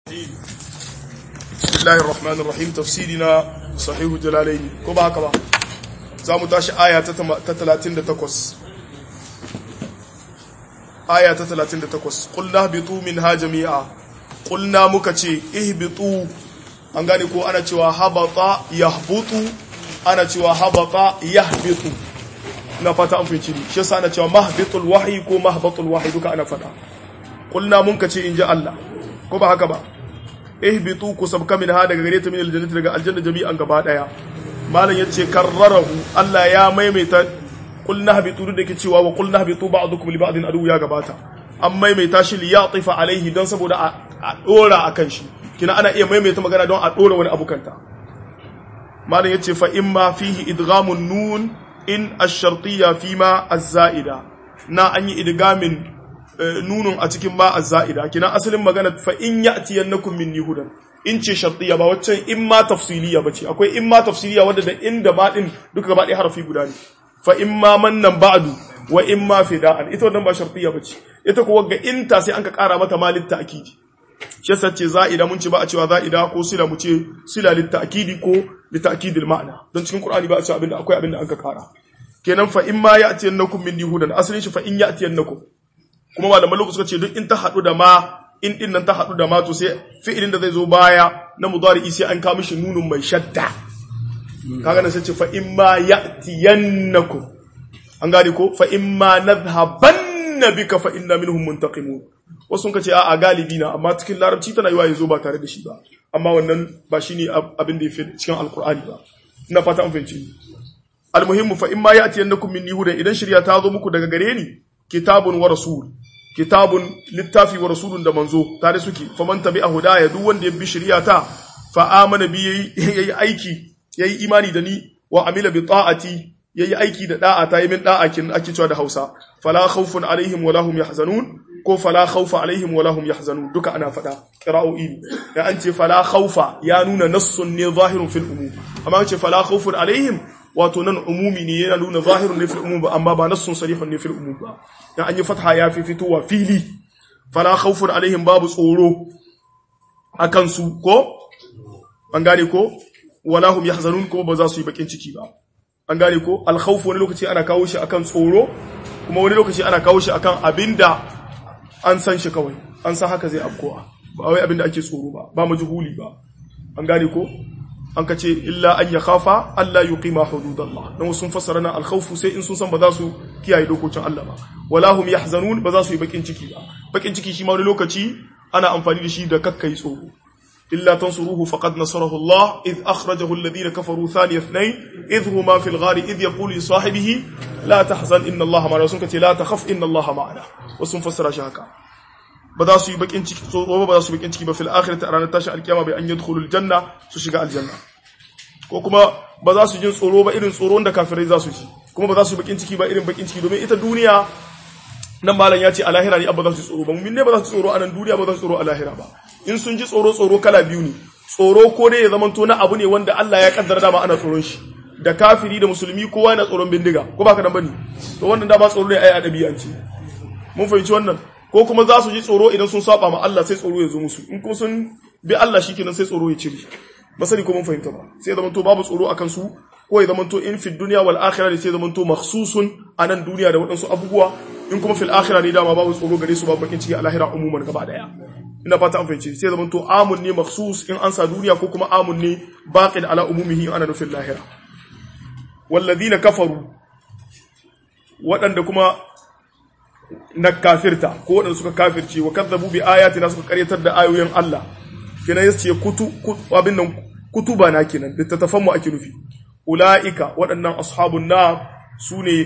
Bismillahir Rahmanir Rahim tafsirina sahihu jalalaini ko ba haka ba za mu tashi aya ta 38 aya ta 38 qulna bitu minha jami'a qulna muka ce ihbitu an gane ko ana cewa habata yahbutu ana cewa habata yahbitu na fata an fice ni shi yasa ana cewa mahbitul wahyi ko mahbatul wahyi duka ana fada qulna mun ka ce inji Allah ko ba haka ba ihbitu ku sabka min ha daga gare ta min aljannati daga aljanna jami'an gaba daya malam yace karrarahu Allah ya maimaita qul nahbitu da yake cewa wa qul nahbitu ba'dukum li ba'din adu ya gabata an maimaita shi li yatifa alaihi dan saboda a dora akan shi kina ana iya maimaita magana don a dora wani abu kanta malam yace fa imma fihi idghamun nun in ash-shartiyya fima az-za'ida na an yi idgamin nunun a cikin ma az-za'ida kina asalin magana fa in ya'tiyannakum minni hudan in ce shartiyya ba waccan in ma tafsiliya bace akwai in ma tafsiliya wanda da inda ba din duka gaba ɗaya harafi guda ne fa in ma mannan ba'du wa in ma fida'an ita wannan ba shartiyya bace ita kuwa ga in ta sai an ka ƙara mata malin ta'kidi shi yasa ce za'ida mun ce ba a cewa za'ida ko sila mu ce sila lit ta'kidi ko lit ta'kidil ma'ana don cikin qur'ani ba a cewa abinda akwai abinda an ka ƙara kenan fa in ma ya'tiyannakum minni hudan asalin shi fa in ya'tiyannakum kuma malaman lokaci suka ce duk in ta haɗu da ma in din nan ta haɗu da ma to sai fi'ilin da zai zo baya na mudari sai an kawo mishi nunun mai shadda kaga nan sai ce fa in ma ya'tiyannakum an gane ko fa in ma nadhhabanna bika fa inna minhum muntaqimun wasu sun ce a'a galibi na amma cikin larabci tana yiwa yazo ba tare da shi ba amma wannan ba shine abin da yafi cikin alqur'ani ba ina fata an fahimci almuhimmu fa in ma ya'tiyannakum minni hudan idan shirya ta zo muku daga gare ni kitabun wa rasul kitabun littafi wa rasulun da manzo tare suke faman tabi'a hudaya duk wanda ya bi shari'ata fa amana bi yayi aiki yayi imani da ni wa amila bi ta'ati yayi aiki da da'a ta yi min da'a kin ake cewa da Hausa fala khawfun alaihim wala hum yahzanun ko fala khawfa alaihim wala hum yahzanun duka ana fada qira'o'i ya an ce fala khawfa ya nuna nassun ne zahirun fil umum amma an ce fala khawfun alaihim wato nan umumi ne yana nuna zahirun ne fil umum amma ba nassun sarihun ne fil umum ba dan an yi fatha ya fi fitowa fili fala khawfun alaihim babu tsoro akan su ko an gane ko wala hum yahzanun ko ba za su yi bakin ciki ba an gane ko al khawf wani lokaci ana kawo shi akan tsoro kuma wani lokaci ana kawo shi akan abinda an san shi kawai an san haka zai afkowa ba wai abinda ake tsoro ba ba majhuli ba an gane ko an ka ce illa an ya khafa Allah yuqima hududallah dan sun fassara na al-khawf sai in sun san ba za su kiyaye dokokin Allah ba wala hum yahzanun ba za su yi bakin ciki ba bakin ciki shi ma wani lokaci ana amfani da shi da kakkai tsoro illa tansuruhu faqad nasarahu Allah id akhrajahu alladhina kafaru thani ithnain id huma fil ghar id yaqulu li sahibihi la tahzan inna Allah ma'ana sun ka ce la takhaf inna Allah ma'ana wasu fassara shi haka ba za su yi bakin ciki tsoro ba za su yi bakin ciki ba fil akhirati a ranar tashin alkiyama bai an yadkhulul janna su shiga aljanna ko kuma ba za su jin tsoro ba irin tsoron da kafirai za su ji kuma ba za su yi bakin ciki ba irin bakin ciki domin ita duniya nan malam ya ce a lahira ne abba za su tsoro ba mun ne ba za su tsoro a nan duniya ba za su tsoro a lahira ba in sun ji tsoro tsoro kala biyu ne tsoro ko dai ya zamanto na abu ne wanda Allah ya kaddara dama ana tsoron shi da kafiri da musulmi kowa yana tsoron bindiga ko baka nan bane to wannan dama tsoro ne ai a dabi'ance mun fahimci wannan ko kuma za su ji tsoro idan sun saba ma Allah sai tsoro ya zo musu in kuma sun bi Allah shikenan sai tsoro ya cire ba sani ko mun fahimta ba sai zaman to babu tsoro akan su ko ya zaman to in fi dunya wal akhirah ne sai zaman to makhsusun anan duniya da wadansu abubuwa in kuma fil akhirah ne dama babu tsoro gare su babu bakin ciki a lahira umuman gaba daya ina fata an fahimci sai zaman to amun ne makhsus in an sa duniya ko kuma amun ne baqin ala umumihi ana nufin lahira walladhina kafaru waɗanda kuma na kafirta ko waɗanda suka kafirce wa kadzabu bi ayatina suka karyatar da ayoyin Allah kenan yace kutu abin nan kutuba na kenan littattafan mu ake nufi ulaika waɗannan ashabun na sune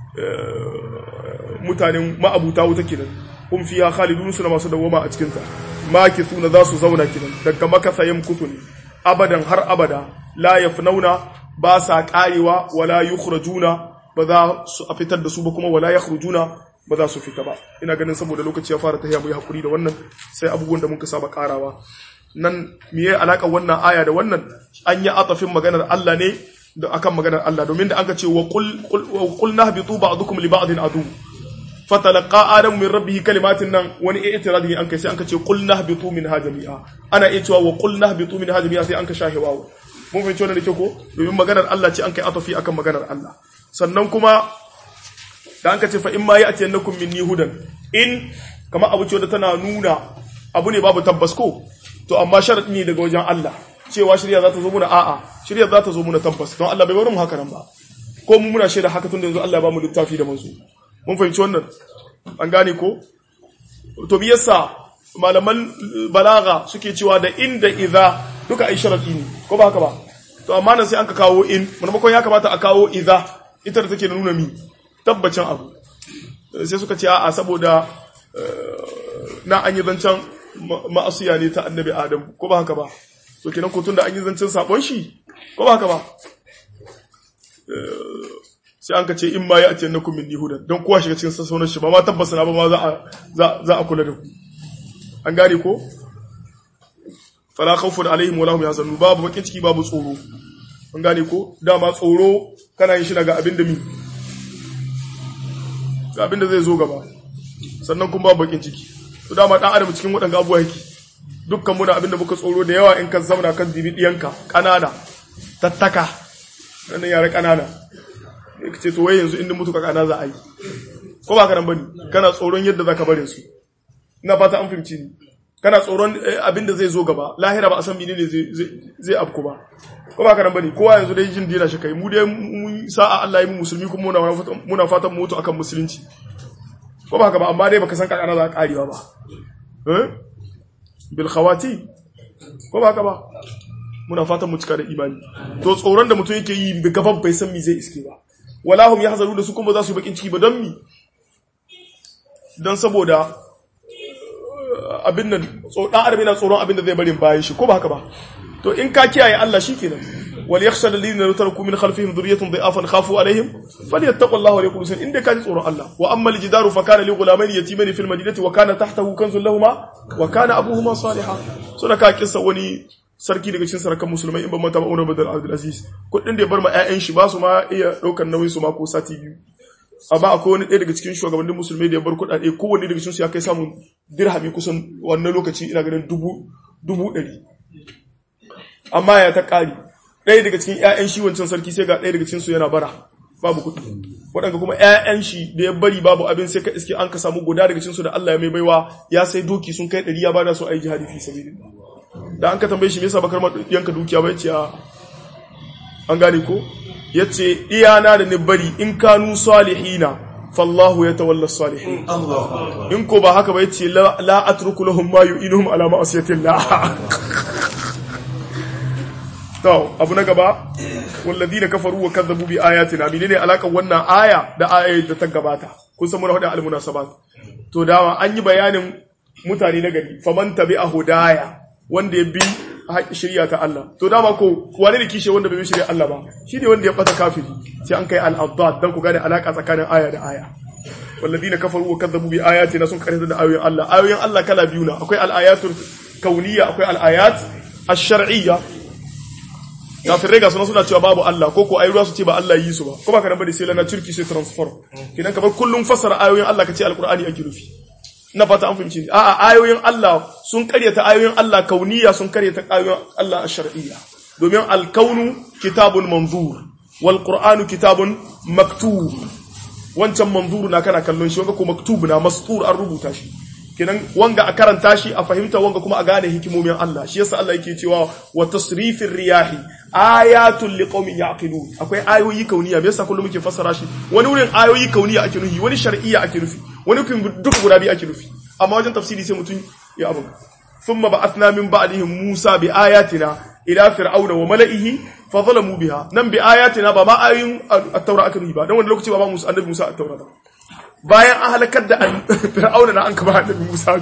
mutanen ma'abuta wuta kenan hum fiha khalidun suna masu dawama a cikin ta makithuna za su zauna kenan daga makasa yamkutu ne abadan har abada la yafnauna ba sa karewa wala yukhrajuna ba za su a fitar da su ba kuma wala yakhrujuna ba za su fita ba ina ganin saboda lokaci ya fara tahiya mu yi hakuri da wannan sai abubuwan da muka saba karawa nan miye alaka wannan aya da wannan an yi atafin maganar Allah ne da akan maganar Allah domin da aka ce wa qul qul nahbitu ba'dukum li ba'din adu fatalaqa adamu min rabbihi kalimatin nan wani i'tiradi an kai sai an ka ce qul nahbitu minha jami'a ana iya cewa wa qul nahbitu minha jami'a sai an ka shahe wawo mun fahimci wannan da ke ko domin maganar Allah ce an kai atafi akan maganar Allah sannan kuma da an ka ce fa in ma ya'tiyannakum minni hudan in kama abu ce da tana nuna abu ne babu tabbas ko to amma sharadi ne daga wajen Allah cewa shirya za ta zo muna a'a shirya za ta zo muna tabbas don Allah bai bari mu haka nan ba ko mu muna shaida haka tun da yanzu Allah ya ba mu littafi da manzo mun fahimci wannan an gane ko to me yasa malaman balaga suke cewa da inda idza duka ai sharadi ne ko ba haka ba to amma nan sai an ka kawo in maimakon ya kamata a kawo idza ita da take nuna mi tabbacin abu sai suka ce a'a saboda na an yi zancen ma'asiya ne ta annabi adam ko ba haka ba to kenan ko tunda an yi zancen sabon shi ko ba haka ba sai an ka ce in ma ya atiyan nakum min hudan don kowa shiga cikin sassaunar shi ba ma tabbasa na ba ma za a za a kula da ku an gane ko fala khawfun alaihim wala hum yahzanun babu bakin ciki babu tsoro an gane ko dama tsoro kana yin shi daga abin da mi ga abin da zai zo gaba sannan kuma babu bakin ciki to dama dan adam cikin waɗanda abubuwa yake dukkan muna abin da muka tsoro da yawa in ka zauna kan dibi diyanka kanana tattaka wannan yare kanana ka ce to wai yanzu inda mutu ka kana za a yi ko ba ka nan bane kana tsoron yadda zaka bare su ina fata an fahimci ni kana tsoron abin da zai zo gaba lahira ba a san menene zai zai afku ba ko ba ka nan bane kowa yanzu dai jin dina shi kai mu dai mun sa'a Allah ya mu musulmi kuma muna muna fatan mu mutu akan musulunci ko ba ka ba amma dai baka san kakana za ka karewa ba eh bil khawati ko ba ka ba muna fatan mu cika da imani to tsoron da mutum yake yi gaban bai san me zai iske ba wala hum yahzaru da su kuma za su bakin ciki ba don mi dan saboda abin nan dan adam yana tsoron abin da zai barin bayan shi ko ba haka ba to in ka kiyaye Allah shikenan wal yakhsha alladhina yutaraku min khalfihim dhurriyyatan dha'afan khafu alaihim falyattaqullaha wa yaqulu inda ka ji tsoron Allah wa amma al-jidaru fa kana li ghulamayn yatimayn fil madinati wa kana tahtahu kanzun lahumu wa kana abuhuma salihan so da ka kissa wani sarki daga cikin sarakan musulmai in ban mata ba Umar bin Abdul Aziz kudin da ya bar ma ƴaƴan shi ba su ma iya daukar nauyin su ma ko sati biyu amma akwai wani ɗaya daga cikin shugabannin musulmai da ya bar kuɗaɗe kowanne daga cikin su ya kai samun dirhami kusan wannan lokaci ina ganin dubu dubu ɗari amma ya ta ƙari ɗaya daga cikin ƴaƴan shi wancan sarki sai ga ɗaya daga cikin su yana bara babu kuɗi waɗanda kuma ƴaƴan shi da ya bari babu abin sai ka iske an ka samu guda daga cikin su da Allah ya mai baiwa ya sai doki sun kai ɗari ya bada su a yi jihadi fi sabilillah da an ka tambaye shi me yasa bakar yanka dukiya bai ce an gane ko yace iyana da ni bari in kanu salihina fallahu yatawalla salihin in ko ba haka ba yace la atruku lahum ma yu'inuhum ala ma'asiyatillah to abu na gaba walladina kafaru wa kadzabu bi ayatina menene alakan wannan aya da ayar da ta gabata kun san muna hada almunasabat to dawa an yi bayanin mutane na gari faman tabi'a hudaya wanda ya bi shirya ta Allah to dama ko wane ne kishe wanda bai bi shirya Allah ba shi ne wanda ya bata kafiri sai an kai al-abdad dan ku gane alaka tsakanin aya da aya walladina kafaru wa kadzabu bi ayatina sun karanta da ayoyin Allah ayoyin Allah kala biyu na akwai al-ayatul kauniyya akwai al-ayat ash-shar'iyya kafirai ga suna suna cewa babu Allah ko ko ayyuwa su ce ba Allah yi su ba ko ba ka nan bane sai lana turki sai transform kidan kamar kullum fassara ayoyin Allah kace al-qur'ani ake rufi na fata an fahimci a'a ayoyin Allah sun karyata ayoyin Allah kauniya sun karyata ayoyin Allah shar'iyya domin alkaunu kitabun manzur wal qur'anu kitabun maktub wancan manzur na kana kallon shi wanga ko maktub na mastur an rubuta shi kenan wanga a karanta shi a fahimta wanga kuma a gane hikimomin Allah shi yasa Allah yake cewa wa tasrifir riyahi ayatul liqaumin yaqilun akwai ayoyi kauniya me yasa kullum muke fassara shi wani wurin ayoyi kauniya ake nufi wani shar'iyya ake nufi wani kun duk guda biyu ake nufi amma wajen tafsiri sai mutum ya abu thumma ba'athna min ba'dihim Musa bi ayatina ila fir'auna wa mala'ihi fa zalamu biha nan bi ayatina ba ma ayoyin at-taura aka nufi ba dan wani lokaci ba ba Musa annabi Musa at-taura ba bayan an halakar da fir'auna na an kaba annabi Musa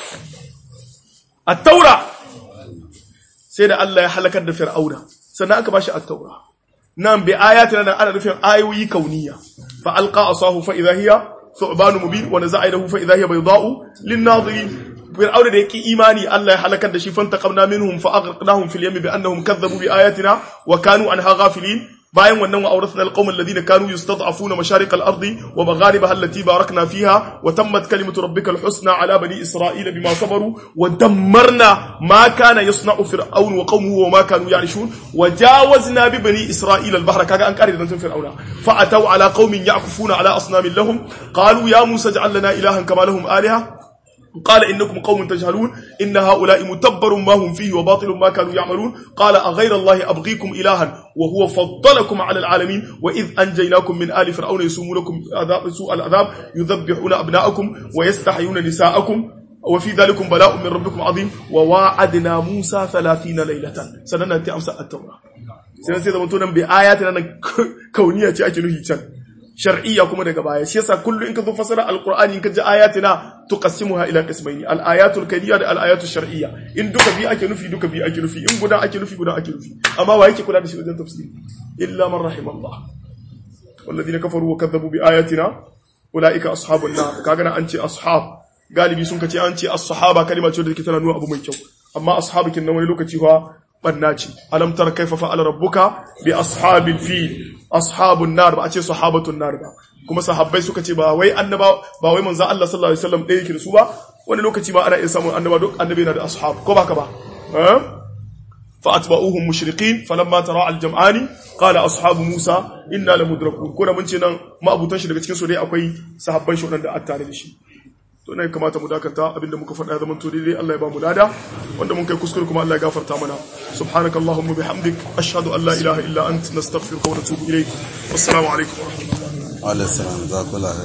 at-taura sai da Allah ya halakar da fir'auna sannan aka bashi at-taura nan bi ayatina nan ana nufin ayoyi kauniya fa alqa asahu fa idha hiya thu'ban mubin wa naza'a idahu fa idha hiya bayda'u lin-nadirin fir'auna da yake imani Allah ya halakar da shi fantaqamna minhum fa aghraqnahum fil yammi bi annahum kadhabu bi ayatina wa kanu anha ghafilin bayan wannan wa awrathna alqawma alladhina kanu yustad'afuna masharik al-ardi wa magharibaha allati barakna fiha wa tammat kalimatu rabbika al-husna ala bani isra'ila bima sabaru wa dammarna ma kana yasna'u fir'aun wa qawmuhu wa ma kanu ya'rishun wa jawazna bi bani isra'ila al-bahra kaga an kare da nan fir'auna fa ataw ala qaumin ya'kufuna ala asnamin lahum qalu ya musa ij'al lana ilahan kama lahum alaha قال إنكم قوم تجهلون إن هؤلاء متبر ما هم فيه وباطل ما كانوا يعملون قال أغير الله أبغيكم إلها وهو فضلكم على العالمين وإذ أنجيناكم من آل فرعون يسومونكم عذاب سوء العذاب يذبحون أبناءكم ويستحيون نساءكم وفي ذلك بلاء من ربكم عظيم وواعدنا موسى ثلاثين ليلة سننتي أمس التوراة سننتي زمنتونا بآياتنا كونية أجنه can shar'iyya kuma daga baya shi yasa kullu in ka zo fasara alqur'ani in ka ji ayatina tuqassimuha ila qismaini al-ayatul kawniyya da al-ayatul shar'iyya in duka bi ake nufi duka bi ake nufi in guda ake nufi guda ake nufi amma wa yake kula da shi wajen tafsiri illa man rahimallah walladhina kafaru wa kadzabu bi ayatina ulaika ashabun nar kaga nan an ce ashab galibi sun kace an ce as-sahaba kalma ce da take tana nuna abu mai kyau amma ashabu kin nan wani lokaci fa banna ce alam tara kaifa fa'ala rabbuka bi ashabil fil ashabun nar ba a ce sahabatun nar ba kuma sahabbai suka ce ba wai annaba ba wai manzo Allah sallallahu alaihi wasallam ɗaya yake da su ba wani lokaci ma ana iya samun annaba duk annabi yana da ashab ko baka ba fa atba'uhum mushriqin falamma tara al-jam'ani qala ashabu musa inna lamudrakun ko da mun ce nan ma'abutan shi daga cikin su dai akwai sahabban shi wadanda a tare da shi to ne kamata mu dakata abinda muka faɗa ya zama to daidai Allah ya ba mu lada wanda mun kai kuskure kuma Allah ya gafarta mana subhanakallahumma bihamdik ashhadu an la ilaha illa ant nastaghfiruka wa natubu ilayk wassalamu alaikum wa rahmatullahi alaihi salam